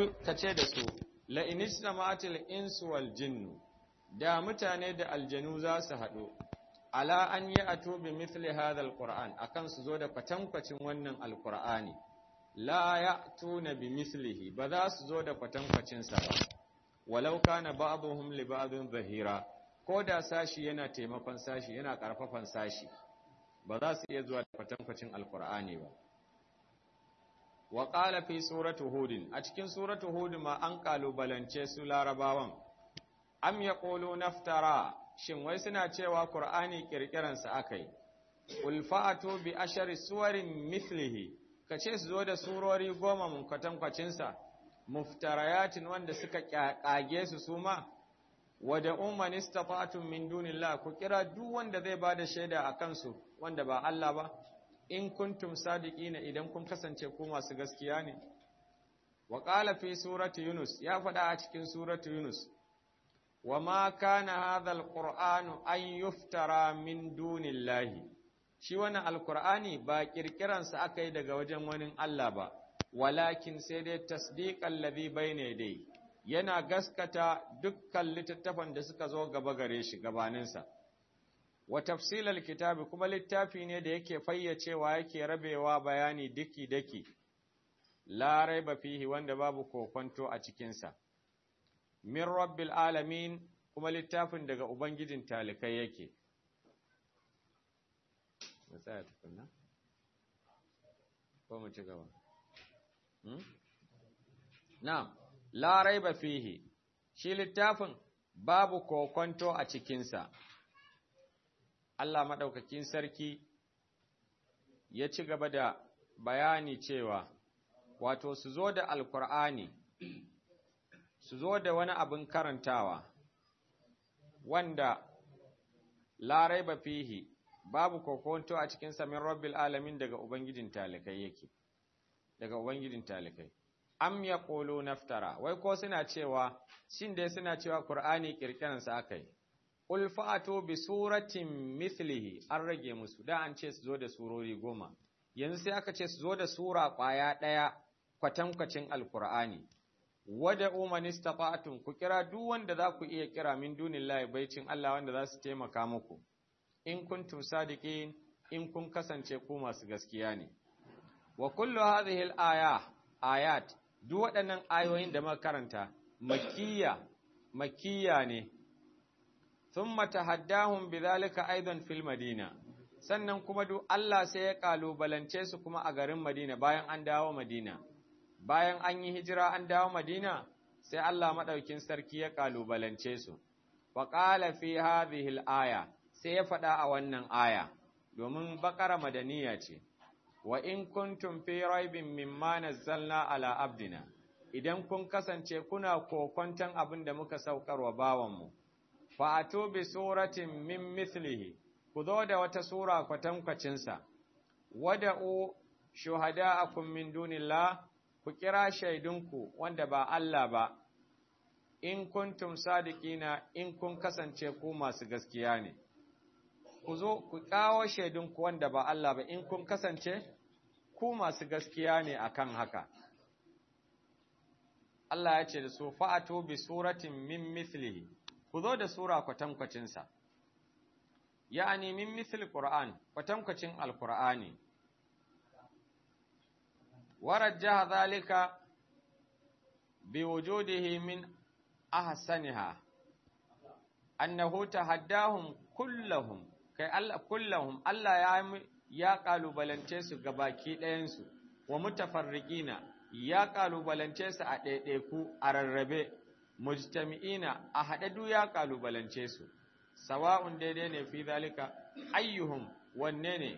qul kace da su la inistama'atil insu wal jinnu da mutane da aljanu za su haɗu ala an yi a tobi mithli hadha alquran akan su zo da kwatankwacin wannan alqur'ani la ya'tuna bi mithlihi ba za su zo da kwatankwacin sa ba walau kana ba'dhum li ba'dhin zahira ko da sashi yana taimakon sashi yana karfafan sashi ba za su iya zuwa da kwatankwacin alqur'ani ba wa qala fi surati hud a cikin surati hud ma an kalubalance su larabawan am yaqulu naftara shin wai suna cewa Qur'ani kirkiransa akai ul fa'atu bi ashari suwarin mithlihi kace su zo da surori goma mun kwatankwacin sa muftarayatin wanda suka kage su suma wada umman istata'tum min dunillah ku kira duk wanda zai bada shaida akan su wanda ba Allah ba in kuntum sadiqina idan kun kasance ku masu gaskiya ne wa qala fi surati yunus ya faɗa a cikin surati yunus وما كان هذا القرآن أن يفترى من دون الله shi wannan alkur'ani ba kirkiransa aka yi daga wajen wani Allah ba walakin sai dai tasdiqan ladhi bayna dai yana gaskata dukkan littattafan da suka zo gaba gare shi gabaninsa wa tafsilal kitabi kuma littafi ne da yake fayyacewa yake rabewa bayani daki daki la raiba fihi wanda babu kokonto a cikinsa min rabbil alamin kuma littafin daga ubangijin talikai yake matsaya tukunna ko mu ci gaba na'am la raiba fihi shi littafin babu kokonto a cikinsa Allah madaukakin sarki ya ci gaba da bayani cewa wato su zo da alkur'ani su zo da wani abin karantawa wanda larai ba fihi babu kokonto a cikin samin rabbil alamin daga ubangijin talikai yake daga ubangijin talikai am ya qulu naftara wai ko suna cewa shin dai suna cewa qur'ani kirkiran sa akai qul fa'atu bi suratin mithlihi an rage musu da an ce su zo da surori goma yanzu sai aka ce su zo da sura kwaya daya kwatankwacin alqur'ani wada umman istata'tum ku kira duk wanda za ku iya kira min dunillahi baicin Allah wanda za su taimaka muku in kuntum sadiqin in kun kasance ku masu gaskiya ne wa kullu hadhihi al-aya ayat duk waɗannan ayoyin da muka karanta makiyya makiyya ne thumma tahaddahum bidhalika aidan fil madina sannan kuma duk Allah sai ya kalubalance su kuma a garin Madina bayan an dawo Madina bayan an yi hijira an dawo Madina sai Allah maɗaukin sarki ya ƙalubalance su, wa ƙala fi hadhihi aya sai ya faɗa a wannan aya, domin baƙara madaniya ce, wa in kuntum fi raibin mimma nazzalna ala abdina, idan kun kasance kuna kokonton abin da muka saukar wa bawanmu, fa'ato bi suratin min mithlihi, ku zo da wata sura kwatankwacinsa, wada'u shuhada'akum min dunillah ku kira shaidunku wanda ba Allah ba, in kuntum sadiqina in kun kasance ku masu gaskiya ne, ku zo ku kawo shaidunku wanda ba Allah ba in kun kasance ku masu gaskiya ne akan haka. Allah ya ce da su fa'ato bi suratin min mithlihi, ku zo da sura kwatankwacinsa, ya'ani min mithli Qur'an, kwatankwacin Al-Qur'ani. ورجح ذلك بوجوده من أحسنها أنه تحداهم كلهم كي الله كلهم الله يا يا قالوا بلنتس غباكي ɗayansu wa mutafarriqina ya kalubalance su a ɗaiɗaiku a rarrabe mujtami'ina a haɗadu ya kalubalance su sawa'un daidai ne fi zalika ayyuhum wanne ne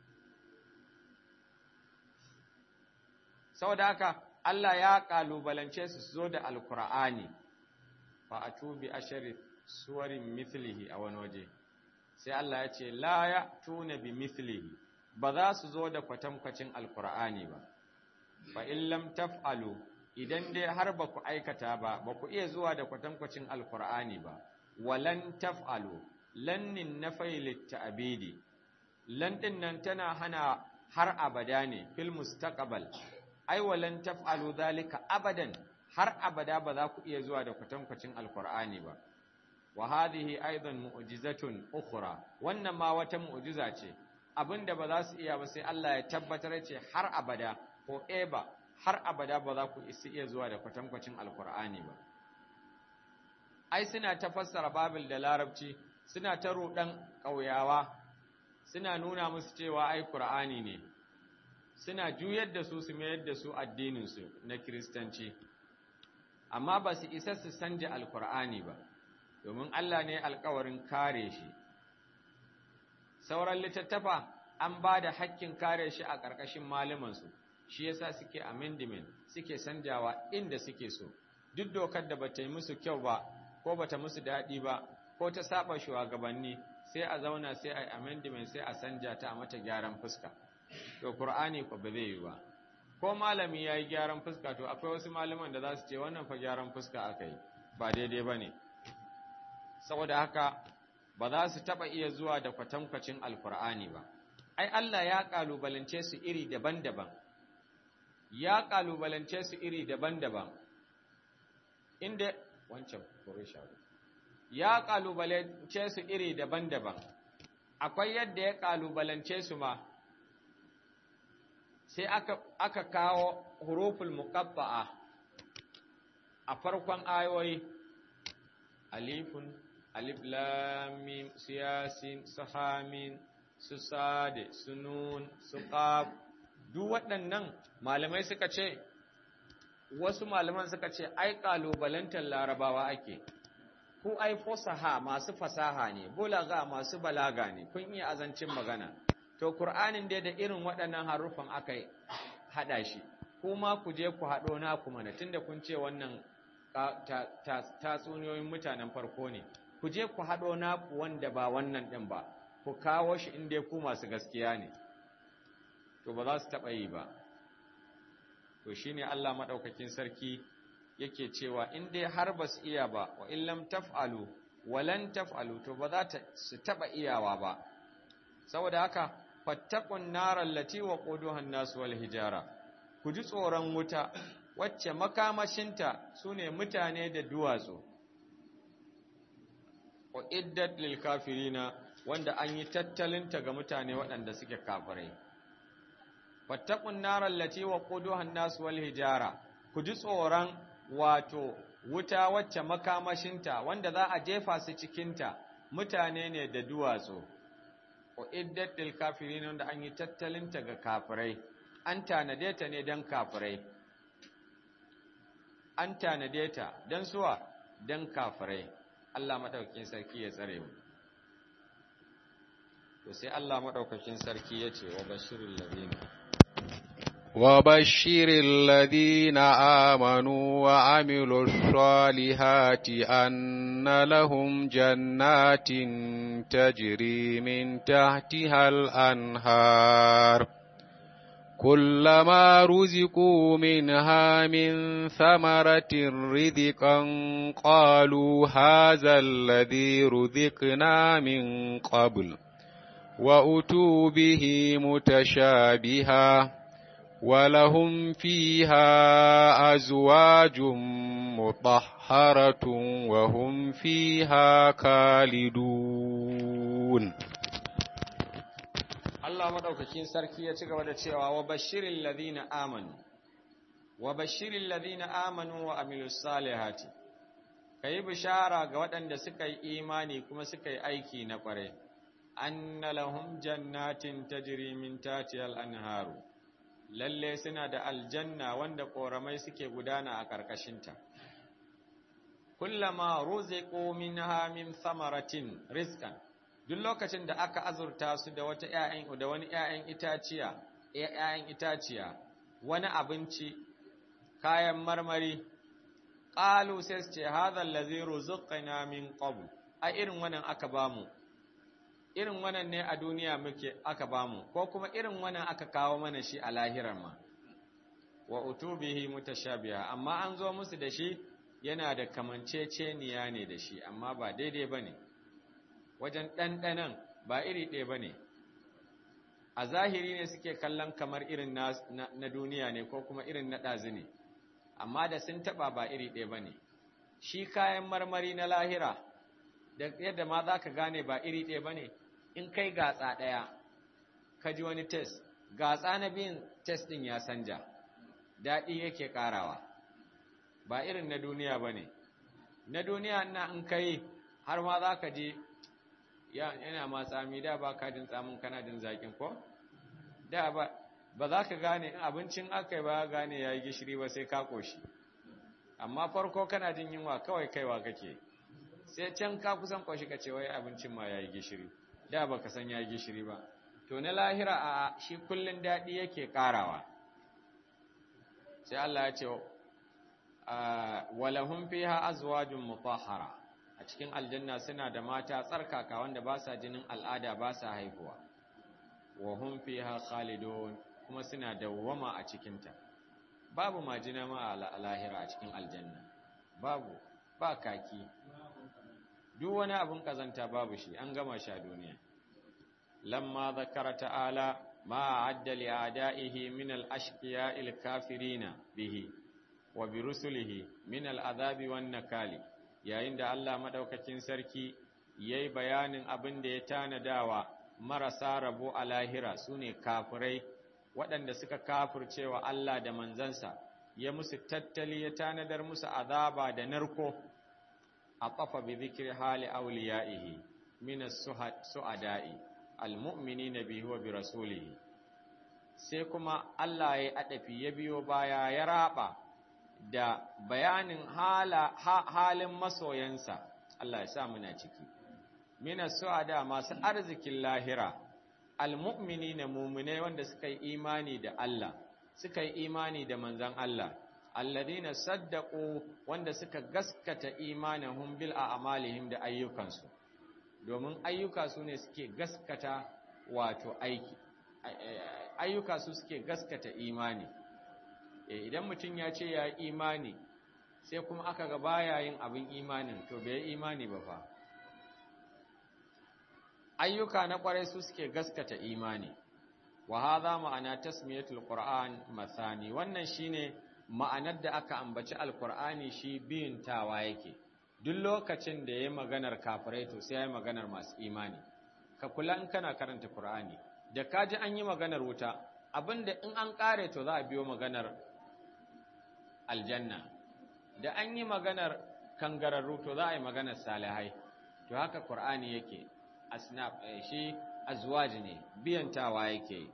saboda haka Allah ya kalubalance su zo da alkur'ani fa atubi ashari suwarin mithlihi a wani waje sai Allah ya ce la ya tuna bi mithlihi ba za su zo da kwatankwacin alkur'ani ba fa in lam taf'alu idan dai har ba ku aikata ba ba ku iya zuwa da kwatankwacin alkur'ani ba walan taf'alu lannin nafai litta'abidi lan din nan tana hana har abada ne fil mustaqbal ai walan taf'alu zalika abadan har abada ba za ku iya zuwa da kwatankwacin alkur'ani ba wa hadhihi aidan mu'jizatun ukhra wannan ma wata mu'jiza ce abinda ba za su iya ba sai Allah ya tabbatar ce har abada ko eba har abada ba za ku iya zuwa da kwatankwacin alkur'ani ba ai suna ta fassara babil da larabci suna ta rudan ƙauyawa suna nuna musu cewa ai qur'ani ne suna juyar da su su mayar da su addininsu na kiristanci amma ba su isa su sanja alkur'ani ba domin Allah ne alkawarin kare shi sauran littattafa an ba da hakkin kare shi a ƙarƙashin malamansu shi yasa suke amendment suke sanjawa inda suke so duk dokar da bata yi musu kyau ba ko bata musu daɗi ba ko ta saba shugabanni sai a zauna sai a yi amendment sai a sanja ta a mata gyaran fuska to Qur'ani ko ba zai yi ba ko malami ya yi gyaran fuska to akwai wasu malaman da za su ce wannan fa gyaran fuska aka yi ba daidai ba ne saboda haka ba za su taɓa iya zuwa da kwatankwacin alkur'ani ba ai Allah ya ƙalubalance su iri daban-daban ya ƙalubalance su iri daban-daban inda wancan kore shago ya ƙalubalance su iri daban-daban akwai yadda ya ƙalubalance su ma sai aka, aka kawo huruful muqatta'a a farkon ayoyi alifun alif lam mim siyasin sahamin su sade su nun su qaf duk waɗannan malamai suka ce wasu malaman suka ce ai kalubalantar larabawa ake ku ai fasaha masu fasaha ne bulaga masu balaga ne kun iya azancin magana to Kur'anin dai da irin waɗannan haruffan aka haɗa shi, kuma ku je ku haɗo na kuma na tunda kun ce wannan tatsuniyoyin mutanen farko ne, ku je ku haɗo na ku wanda ba wannan ɗin ba, ku kawo shi inda ku masu gaskiya ne, to ba za su taɓa yi ba. To shi ne Allah maɗaukakin sarki yake cewa in dai har ba su iya ba, wa illam taf'alu, walan taf'alu, to ba za su taɓa iyawa ba. Saboda haka, fattakun narar lati wa ƙuduhan nasu wal hijara, ku ji tsoron wuta, wacce makamashinta su ne mutane da duwatsu. Wa iddat lil kafirina wanda an yi tattalinta ga mutane waɗanda suke kafirai. Fattakun narar lati wa ƙuduhan nasu wal hijara, ku ji tsoron wato wuta wacce makamashinta wanda za a jefa su cikinta mutane ne da duwatsu. uiddat lil kafirin wanda an yi tattalinta ga kafirai an tanade ta ne dan kafirai an tanade ta dan suwa dan kafirai Allah madaukakin sarki ya tsare mu to sai Allah madaukakin sarki ya ce wa bashirul ladina وبشر الذين آمنوا وعملوا الصالحات أن لهم جنات تجري من تحتها الأنهار كلما رزقوا منها من ثمرة رزقا قالوا هذا الذي رزقنا من قبل وأتوا به متشابها ولهم فيها أزواج مطهرة وهم فيها خالدون Allah madaukakin sarki ya ci gaba da cewa wa bashirin ladina amanu wa bashirin ladina amanu wa amilus salihati kai bishara ga waɗanda suka yi imani kuma suka yi aiki na ƙware anna lahum jannatin tajri min tatiyal anharu lalle suna da aljanna wanda ƙoramai suke gudana a ƙarƙashinta. Kullama ruziqu minha min samaratin rizqan duk lokacin da aka azurta su da wata ƴaƴan da wani ƴaƴan itaciya ƴaƴan itaciya wani abinci kayan marmari qalu sai su ce hadha allazi ruziqna min qabl a irin wannan aka bamu irin wannan ne a duniya muke aka bamu ko kuma irin wannan aka kawo mana shi a lahirar ma wa utubihi mutashabiha amma an zo musu da shi yana da kamanceceniya ne da shi amma ba daidai bane wajen ɗanɗanan ba iri ɗaya bane a zahiri ne suke kallon kamar irin na, na, duniya ne ko kuma irin na ɗazi ne amma da sun taba ba iri ɗaya ba ne shi kayan marmari na lahira da yadda ma za ka gane ba iri ɗaya ba ne in kai gatsa ɗaya ka ji wani test gatsa na biyun test ɗin ya sanja daɗi yake ƙarawa ba irin na duniya ba ne na duniya na in kai har ma za ka ji yana ma tsami da ba ka jin tsamin kana jin zaƙin ko da ba ba za ka gane abincin aka yi ba gane ya yi gishiri ba sai ka ƙoshi amma farko kana jin yunwa kawai kaiwa kake sai can ka kusan ƙoshi ka ce wai abincin ma ya yi gishiri da ba ka san ya yi gishiri ba to na lahira a shi kullum daɗi yake ƙarawa sai Allah ya ce walahum fiha azwajun mutahhara a cikin aljanna suna da mata tsarkaka wanda ba sa jinin al'ada ba sa haihuwa wa hum fiha khalidun kuma suna dawwama a cikinta babu majina ma a lahira a cikin aljanna babu ba kaki duk wani abun kazanta babu shi an gama sha duniya lamma zakara ta'ala ma adda li a'da'ihi min al-ashqiya al-kafirina bihi wa bi rusulihi min al-adhabi wan nakali yayin da Allah madaukakin sarki yayi bayanin abin da ya tanadawa marasa rabo a lahira sune kafirai waɗanda suka kafircewa Allah da manzansa ya musu tattali ya tanadar musu azaba da narko a ƙafa bi zikir hali auliya'ihi min as-su'ada'i al-mu'minina bihi wa bi rasulihi sai kuma Allah ya adafi ya biyo baya ya raba da bayanin hala, ha, halin masoyansa Allah ya sa muna ciki mina su'ada masu arzikin lahira almu'mini na mumune wanda suka yi imani da Allah suka yi imani da manzan Allah alladhina saddaqu wanda suka gaskata imanahum bil a'malihim da ayyukansu domin ayyuka su ne suke gaskata wato aiki ayyuka su suke gaskata imani idan mutum ya ce ya imani sai kuma aka ga baya yin abin imanin to bai imani ba fa ayyuka na kwarai su suke gaskata imani wa hadha ma'ana tasmiyatul qur'an masani wannan shine ma'anar da aka ambaci alqur'ani shi biyun tawa yake duk lokacin da yayi maganar kafirai to sai yayi maganar masu imani ka kula in kana karanta qur'ani da kaji an yi maganar wuta abinda in an kare to za a biyo maganar aljanna da an yi maganar kangararru to za a yi maganar salihai to haka qur'ani yake asnaf shi azwaj ne biyantawa yake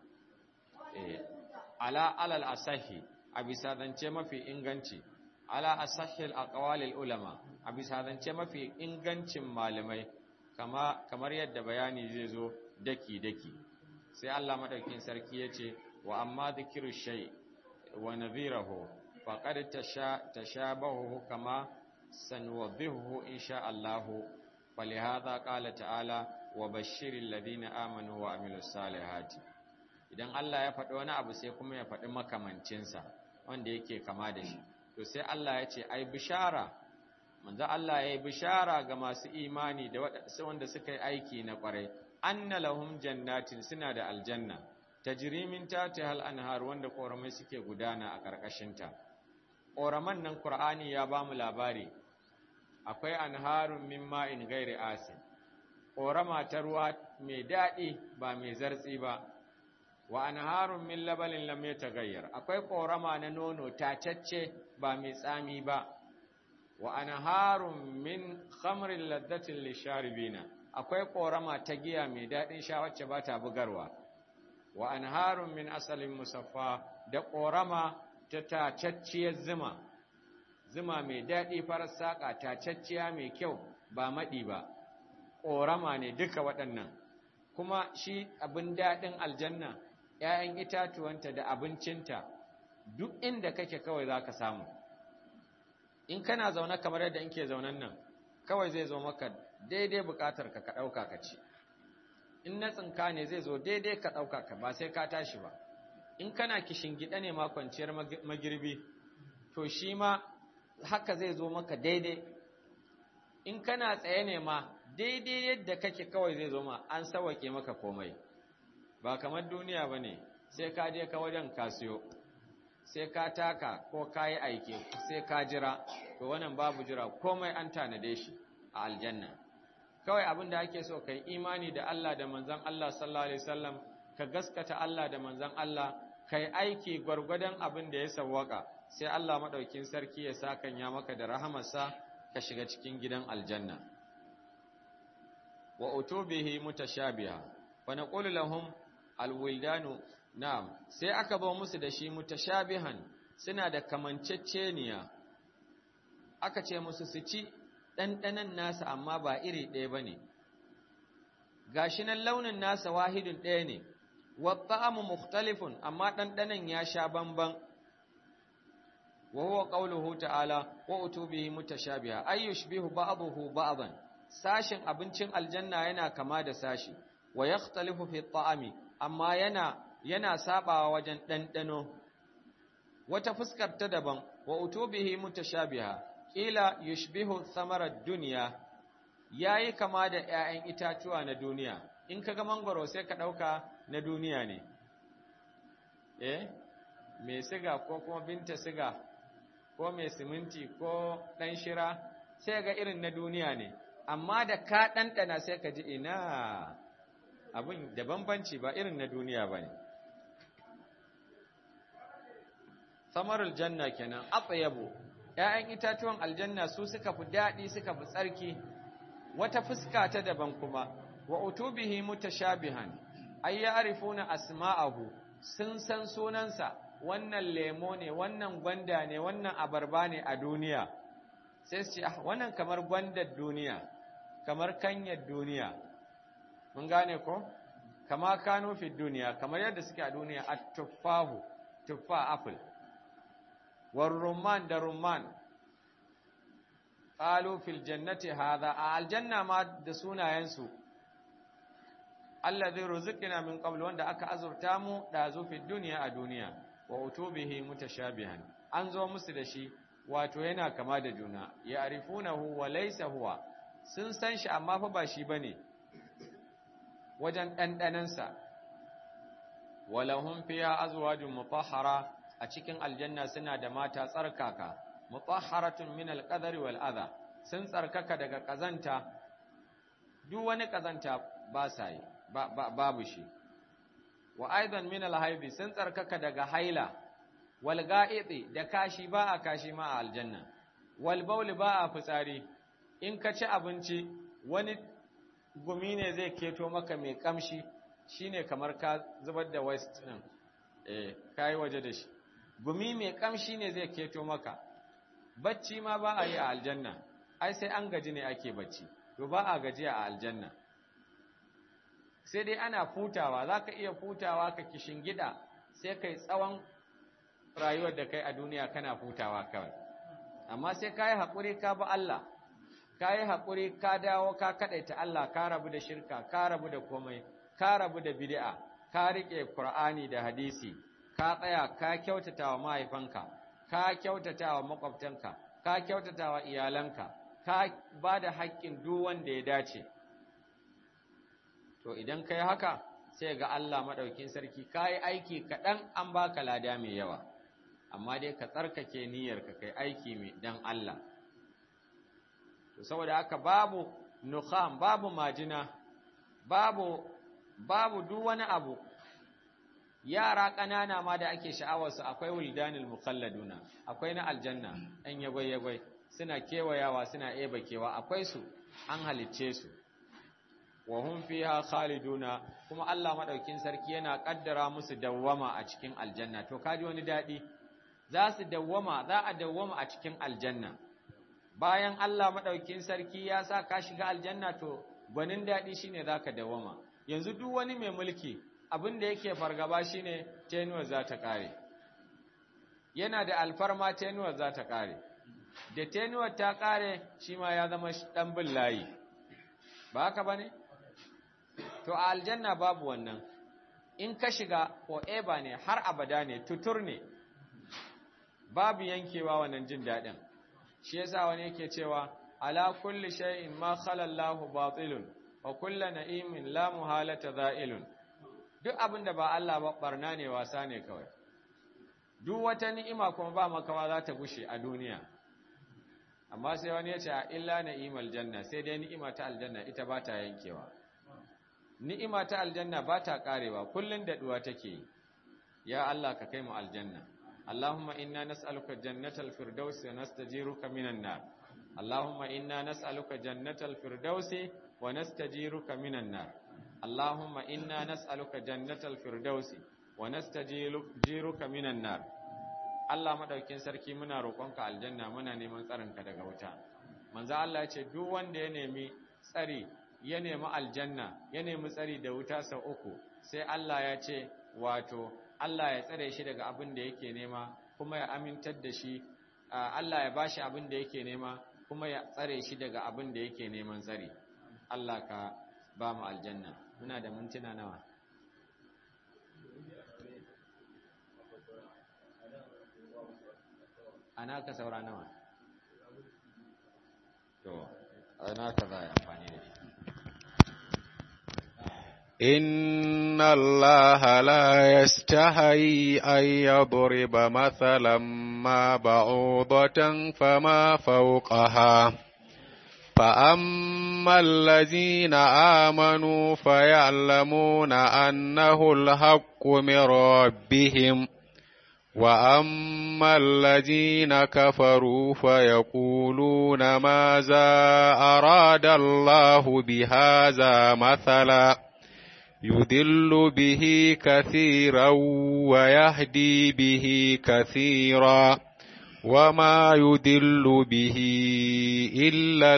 ala alal asahi a bisa zance mafi inganci ala asahil aqwalil ulama a bisa zance mafi ingancin malamai kama kamar yadda bayani zai zo daki daki sai Allah madaukakin sarki yace wa amma dhikru shay wa nadhirahu faqad tashabahu kama sanwadhihu insha Allah falihadha qala ta'ala wa bashiril ladina amanu wa amilus salihati idan Allah ya faɗi wani abu sai kuma ya faɗi makamancinsa wanda yake kama da shi to sai Allah ya ce ai bishara manzo Allah ya yi bishara ga masu imani da wanda suka yi aiki na ƙwarai anna lahum jannatin suna da aljanna tajri min tahtiha al-anhar wanda ƙoramai suke gudana a ƙarƙashinta ƙoraman nan Qur'ani ya ba mu labari akwai anharun min ma'in ghairi asin ƙorama ta ruwa mai daɗi ba mai zartsi ba wa anharun min labalin lam yataghayyar akwai ƙorama na nono tacacce ba mai tsami ba wa anharun min khamrin laddatin lisharibina akwai ƙorama ta giya mai daɗin sha wacce ba ta bugarwa wa anharun min asalin musaffa da ƙorama ta tacacciyar zuma zuma mai daɗi farar saƙa tacacciya mai kyau ba maɗi ba ƙorama ne duka waɗannan kuma shi abin daɗin aljanna ‘ya'yan itatuwanta da abincinta duk inda kake kawai za ka samu in kana zaune kamar yadda in ke zaunen nan kawai zai zo maka daidai buƙatar ka ka ɗauka ka ci in na tsinka ne zai zo daidai ka ɗauka ka ba sai ka tashi ba in kana kishin gida ne ma kwanciyar magirbi to shi ma haka zai zo maka daidai in kana tsaye ne ma daidai yadda kake kawai zai zo ma an sawake maka komai ba kamar duniya ba ne sai ka je ka wajen kasiyo sai ka taka ko ka yi aike sai ka jira to wannan babu jira komai an tanade shi a aljanna kawai abin da ake so kai imani da Allah da manzon Allah sallallahu alaihi wasallam ka gaskata Allah da manzon Allah kai aiki gwargwadon abin da ya sawwaka sai Allah madaukin sarki ya sakanya maka da rahamarsa ka shiga cikin gidan aljanna wa utubihi mutashabiha wa naqulu lahum alwildanu na'am sai aka ba musu da shi mutashabihan suna da kamanceceniya aka ce musu su ci ɗanɗanan nasa amma ba iri ɗaya ba ne gashi nan launin nasa wahidun ɗaya ne wa ta'amu mukhtalifun amma ɗanɗanan ya sha bamban wa huwa qawluhu ta'ala wa utubihi mutashabiha ay yushbihu ba'dahu ba'dan sashin abincin aljanna yana kama da sashi wa yakhtalifu fi ta'ami amma yana yana sabawa wajen ɗanɗano wata fuskar ta daban wa utubihi mutashabiha kila yushbihu thamarar duniya yayi kama da ƴaƴan itatuwa na duniya in kaga mangoro sai ka ɗauka na duniya ne eh mai siga ko kuma binta siga ko mai siminti ko ɗan shira sai ga irin na duniya ne amma da ka ɗanɗana sai ka ji ina abin da bambanci ba irin na duniya ba ne samarul janna kenan atyabu ƴaƴan itatuwan aljanna su suka fi daɗi suka fi tsarki wata fuska ta daban kuma wa utubihi mutashabihan ay ya'rifuna asma'ahu sun san sunansa wannan lemo ne wannan gwanda ne wannan abarba ne a duniya sai su ce ah wannan kamar gwandar duniya kamar kanyar duniya mun gane ko kama kanu fi duniya kamar yadda suke a duniya at-tuffahu tuffa apple war rumman da rumman qalu fil jannati hadha a aljanna ma da sunayensu allazi ruziqna min qabl wanda aka azurta mu da zo fi duniya a duniya wa utubihi mutashabihan an zo musu da shi wato yana kama da juna ya arifunahu wa laysa huwa sun san shi amma fa ba shi bane wajen ɗanɗanansa walahum fiha azwajun mutahhara a cikin aljanna suna da mata tsarkaka mutahharatun min alqadari wal adha sun tsarkaka daga kazanta duk wani kazanta ba sa yi babu shi wa aidan min alhaibi sun tsarkaka daga haila wal ga'idi da kashi ba a kashi ma a aljanna wal bauli ba a fitsari in ka ci abinci wani gumi ne zai keto maka mai kamshi shine kamar ka zubar da waste din eh kai waje da shi gumi mai kamshi ne zai keto maka bacci ma ba a yi a aljanna ai sai an gaji ne ake bacci to ba a gaji a aljanna sai dai ana futawa zaka iya futawa ka gida sai kai tsawon rayuwar da kai a duniya kana futawa kawai amma sai kai hakuri ka bi Allah ka yi haƙuri ka dawo ka kaɗaita Allah ka rabu da shirka ka rabu da komai ka rabu da bid'a ka riƙe Qur'ani da hadisi ka tsaya ka kyautata wa mahaifanka ka kyautata wa makwabtanka ka kyautata wa iyalanka ka ba da haƙƙin duk wanda ya dace to idan kai haka sai ga Allah maɗaukin sarki ka yi aiki kaɗan an baka lada mai yawa amma dai ka tsarkake niyyarka kai aiki mai dan Allah to saboda haka babu nukham babu majina babu babu duk wani abu yara ƙanana ma da ake sha'awarsu akwai wuldanil mukhalladuna akwai na aljanna ɗan yagwai-yagwai suna kewayawa suna eba kewa akwai su an halicce su wa hum fiha khaliduna kuma Allah madaukin sarki yana kaddara musu dawwama a cikin aljanna to kaji wani dadi za su dawwama za a dawwama a cikin aljanna bayan Allah madaukin sarki ya sa ka shiga aljanna to gwanin dadi shine zaka dawwama yanzu duk wani mai mulki abin da yake fargaba shine tenuwar za ta kare yana da alfarma tenuwar za ta kare da tenuwar ta kare shi ma ya zama dan bin layi ba haka bane to a aljanna babu wannan in ka shiga forever ne har abada ne tutur ne babu yankewa wannan jin daɗin shi yasa wani yake cewa ala kulli shay'in ma khala Allahu batilun wa kullu na'imin la muhalata za'ilun duk abin da ba Allah ba barna ne wasa ne kawai duk wata ni'ima kuma ba makawa za ta gushe a duniya amma sai wani ya ce a illa na'imal janna sai dai ni'ima ta aljanna ita ba ta yankewa ni'ima ta aljanna ba ta karewa kullun daɗuwa take yi ya Allah ka kai mu aljanna Allahumma inna nas'aluka jannatal firdausi wa nastajiruka minan nar Allahumma inna nas'aluka jannatal firdausi wa nastajiruka minan nar Allahumma inna nas'aluka jannatal firdausi wa nastajiruka minan nar Allah madaukin sarki muna roƙonka aljanna muna neman tsarinka daga wuta manzo Allah ya ce duk wanda ya nemi tsari ya nemi aljanna ya nemi tsari da wuta sau uku sai Allah ya ce wato Allah ya tsare shi daga abin da yake nema kuma ya amintar da shi Allah ya bashi abin da yake nema kuma ya tsare shi daga abin da yake neman tsari Allah ka ba mu aljanna muna da mintuna nawa ana ka saura nawa to ana ka za a amfani da shi إن الله لا يستحي أن يضرب مثلا ما بعوضة فما فوقها فأما الذين آمنوا فيعلمون أنه الحق من ربهم وأما الذين كفروا فيقولون ماذا أراد الله بهذا مثلا يدل به كثيرا ويهدي به كثيرا وما يدل به إلا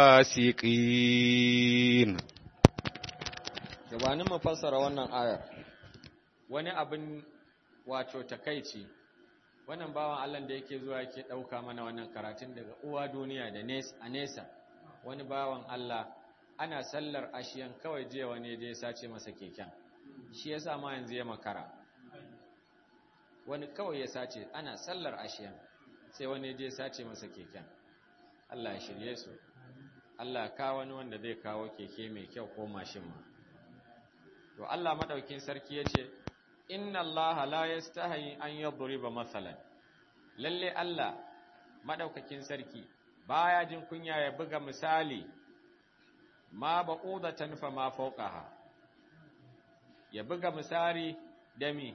الفاسقين gabanin mu fassara wannan ayar wani abin wato takaici wannan bawan Allah da yake zuwa yake ɗauka mana wannan karatun daga uwa duniya da a nesa wani bawan Allah ana sallar ashiyan kawai jiya wani je sace masa keken shi yasa ma yanzu ya makara wani kawai ya sace ana sallar ashiyan sai wani je sace masa keken Allah ya shirye su Allah ya kawo wani wanda zai kawo keke mai kyau ko mashin ma to Allah madaukin sarki yace inna Allah la yastahi an yadriba masalan lalle Allah madaukakin sarki baya jin kunya ya buga misali ma ba'udatan fa ma fawqaha ya buga misali da mi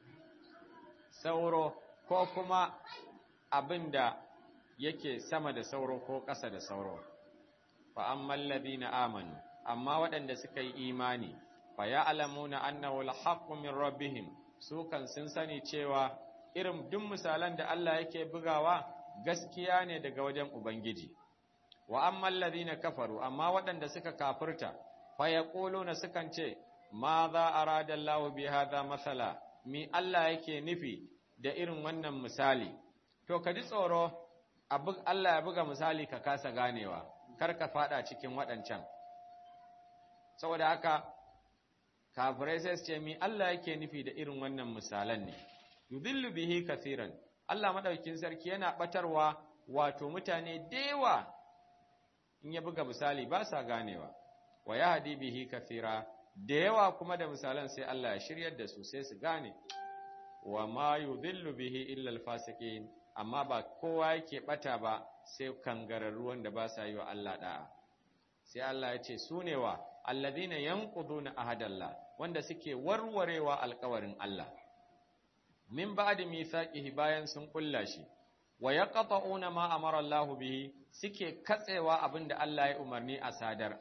sauro ko kuma abinda yake sama da sauro ko ƙasa da sauro fa ammal ladina amanu amma waɗanda suka yi imani fa ya'lamuna annahu al-haqqu min rabbihim su kan sun sani cewa irin duk misalan da Allah yake bugawa gaskiya ne daga wajen ubangiji wa ammal ladina kafaru amma waɗanda suka kafirta fa yaquluna sukan ce ma za arada Allah bi hadha masala mi Allah yake nufi da irin wannan misali to ka ji tsoro Allah ya buga misali ka kasa ganewa kar ka fada cikin waɗancan saboda haka kafirai sai su ce mi Allah yake nufi da irin wannan misalan ne yudillu bihi kathiran Allah madaukin sarki yana batarwa wato mutane dewa in ya buga misali ba sa ganewa wa yahdi bihi kathira da yawa kuma da misalan sai Allah ya shiryar da su sai su gane wa ma yudillu bihi illa alfasiqin amma ba kowa yake bata ba sai kangararru wanda ba sa yi wa Allah da'a sai Allah ya ce su ne wa alladhina yanquduna ahadallah wanda suke warwarewa alƙawarin Allah min ba'di mithaqihi bayan sun kulla shi wa yaqta'una ma amara Allah bihi suke katsewa abinda Allah ya umarni a sadar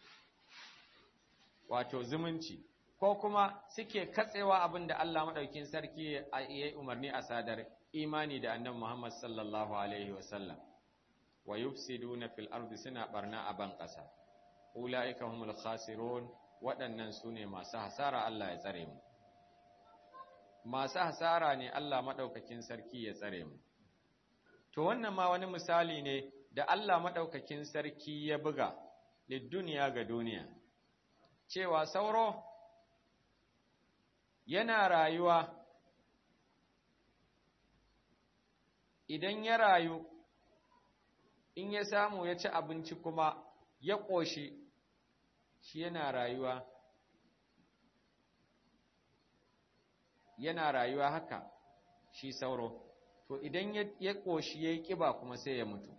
wato zumunci ko kuma suke katsewa abinda Allah madaukin sarki ya yi umarni a sadar imani da annabi Muhammad sallallahu alaihi wasallam wa yufsiduna fil ardi suna barna a ban ƙasa ulaika humul khasirun waɗannan su ne masu hasara Allah ya tsare mu masu hasara ne Allah maɗaukakin sarki ya tsare mu to wannan ma wani misali ne da Allah maɗaukakin sarki ya buga duniya ga duniya cewa sauro yana rayuwa idan ya rayu in ya samu ya ci abinci kuma ya ƙoshi shi yana rayuwa yana rayuwa haka shi sauro to idan ya ƙoshi ya yi ƙiba kuma sai ya mutu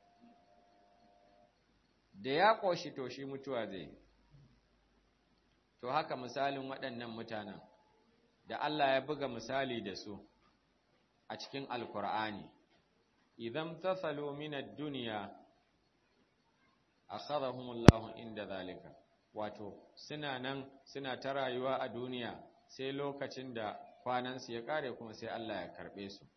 da ya ƙoshi to shi mutuwa zai to haka misalin waɗannan mutanen da Allah ya buga misali da su a cikin alkur'ani idan tasalu min ad-dunya akhadhahumullahu inda zalika wato suna nan suna ta rayuwa a duniya sai lokacin da kwanansu ya kare kuma sai Allah ya karbe su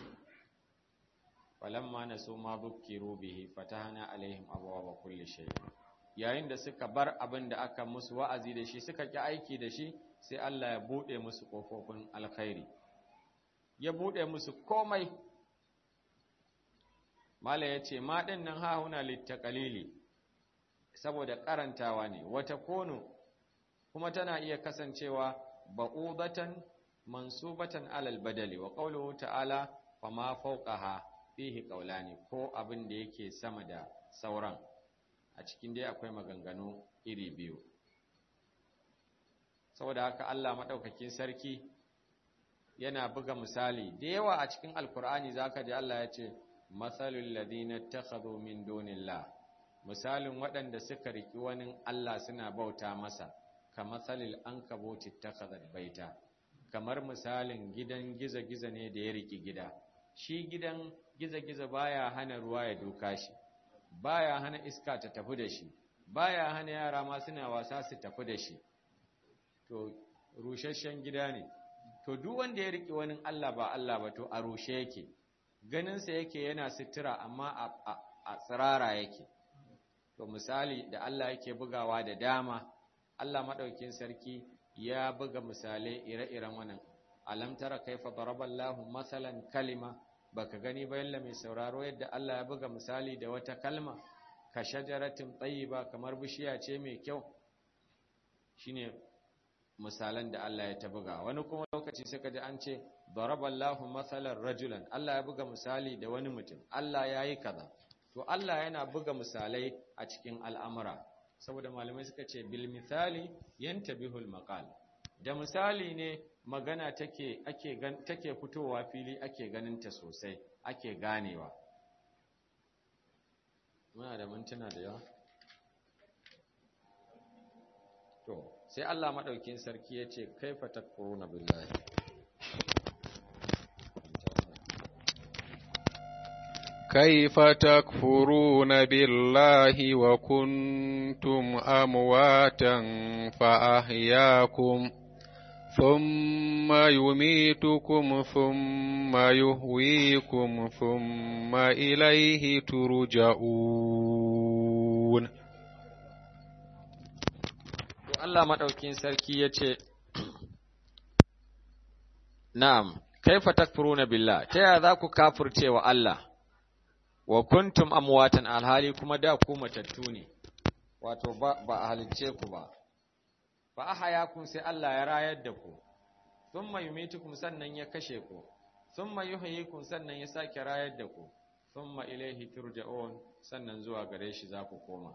falamma nasu ma bukiru bihi fatahna alaihim abwaaba kulli shay yayin da suka bar abin da aka musu wa'azi da shi suka ki aiki da shi sai Allah ya bude musu kofofin alkhairi ya bude musu komai mala yace ma din nan ha huna littaqalili saboda karantawa ne wata kono kuma tana iya kasancewa ba'udatan mansubatan alal badali wa qawluhu ta'ala fama fawqaha fihi qawlani ko abin da yake sama da sauran a cikin dai akwai maganganu iri biyu saboda haka Allah madaukakin sarki yana buga misali da yawa a cikin alkur'ani zaka ji Allah ya ce masalul ladina takhadhu min dunillah misalin waɗanda suka riki wani Allah suna bauta masa kamasalil ankabuti takhadhat baita kamar misalin gidan giza-giza ne da ya riki gida shi gidan giza-giza baya hana ruwa ya duka shi baya hana iska ta tafi da shi baya hana yara ma suna wasa su tafi da shi to rusasshen gida ne to duk wanda ya riki wani Allah ba Allah ba to a rushe yake ganinsa yake yana sutura amma a tsirara yake to misali da Allah yake bugawa da dama Allah madaukin sarki ya buga misalai ire-iren wannan alam tara kaifa daraballahu masalan kalima baka gani ba yalla mai sauraro yadda Allah ya buga misali da wata kalma ka shajaratin tayyiba kamar bishiya ce mai kyau shine misalan da Allah ya ta buga wani kuma lokaci suka ji an ce daraballahu masalan rajulan Allah ya buga misali da wani mutum Allah ya yi kaza to Allah yana buga misalai a cikin al'amura saboda malamai suka ce bil misali yantabihul maqal da misali ne magana take ake gan take fitowa fili ake ganin ta sosai ake ganewa muna da mintuna da yawa to sai Allah madaukin sarki yace kaifa takfuruna billahi كيف تكفرون بالله وكنتم أمواتا فأحياكم ثم يميتكم ثم يهويكم ثم إليه ترجعون Allah maɗaukin sarki ya ce, Na'am, kaifa takfuruna billah, ta yaya za ku kafurce wa Allah, wa kuntum amwatan alhali kuma da ku matattu ne, wato ba a halicce ku ba, ba a haya kun sai Allah ya rayar da ku, sun mai yumitukum sannan ya kashe ku, sun mai yuhayikun sannan ya sake rayar da ku, sun ma ilaihi turja'un sannan zuwa gare shi za ku koma.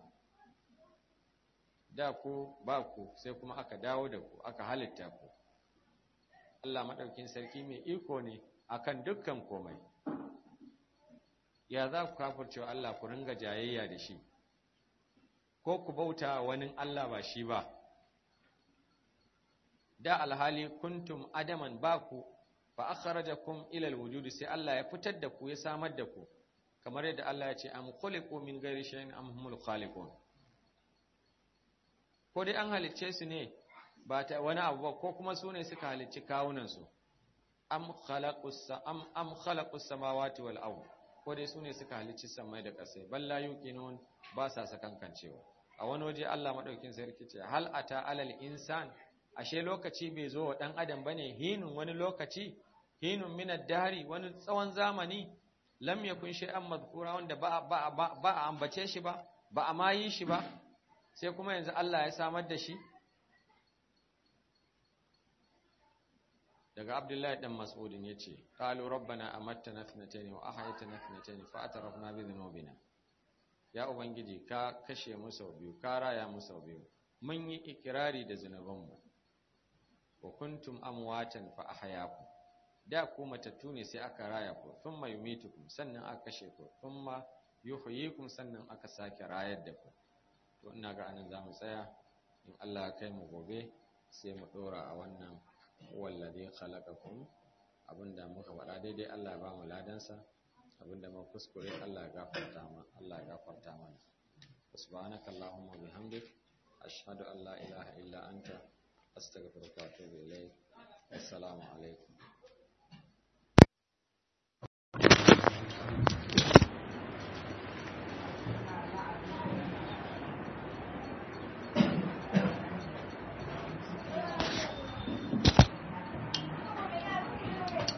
da ku ba ku sai kuma aka dawo da ku aka halitta ku Allah maɗaukin sarki mai iko ne akan dukkan komai ya za ku kafircewa Allah ku ringa jayayya da shi ko ku bauta wani Allah ba shi ba da alhali kuntum adaman ba ku fa akhrajakum ila alwujud sai Allah ya fitar da ku ya samar da ku kamar yadda Allah ya ce am khuliqu min ghairi shay'in am humul khaliqun ko dai an halicce su ne ba ta wani abu ba ko kuma su ne suka halicci kawunansu am khalaqus am am khalaqus samawati wal ard ko dai su ne suka halicci samai da ƙasai balla yuqinun ba sa sakankancewa a wani waje Allah madaukin sarki ce hal ata alal insan ashe lokaci bai zo wa dan adam bane hinun wani lokaci hinun min ad-dahri wani tsawon zamani lam yakun shay'an madhkura wanda ba ba ba a ambace shi ba ba a ma yi shi ba sai kuma yanzu Allah ya samar da shi daga Abdullahi dan Mas'udin yace qalu rabbana amattana thnatayn wa ahyaytana thnatayn fa atarafna bi dhunubina ya ubangiji ka kashe mu sau biyu ka raya mu sau biyu mun yi ikirari da zunubanmu wa kuntum amwatan fa ahyaakum da ku matattu ne sai aka raya ku thumma yumitukum sannan aka kashe ku thumma yuhyikum sannan aka sake rayar da ku to ina ga anan zamu tsaya in Allah ya kai mu gobe sai mu dora a wannan wallazi khalaqakum abinda muka faɗa daidai Allah ya ba mu ladansa abinda muka kuskure Allah ya gafarta mana Allah ya gafarta mana subhanaka allahumma bihamdik ashhadu an la ilaha illa anta astaghfiruka wa atubu ilayk assalamu alaikum